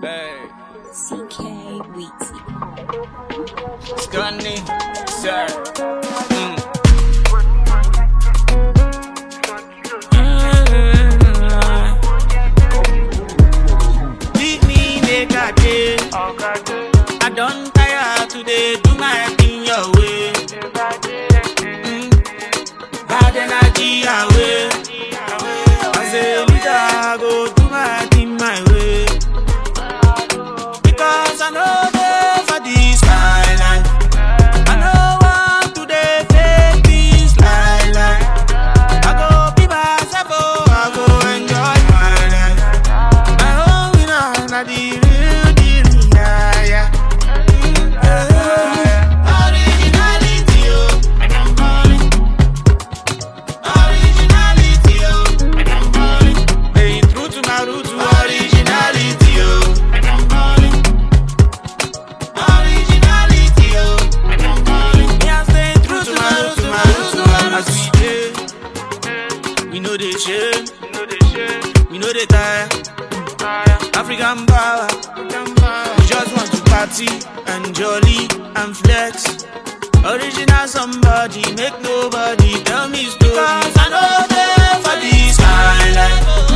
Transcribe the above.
Hey, CK Weezy. Scunny, sir. Mm. Leave me make I dey. I don tire to dey do my thing your way. Mm. Bad energy away. As a leader, I go do my thing my way. Because I know dey for this kind life. I no want to dey fake this lie lie. I go be myself, oh, I go enjoy my life. My own winner, na the real deal, yeah, yeah. Mm, yeah. Originality, oh, and I'm calling. Originality, oh, and I'm calling. Staying true to my roots, to originality, oh, and I'm calling. Originality, oh, and I'm calling. Me, I'm staying true to my roots, to my roots, to my roots. As we dey, we know they shame, we know they tire. African power, we just want to party and jolly and flex. Original somebody, make nobody tell me story. Cause I know they for this kind life.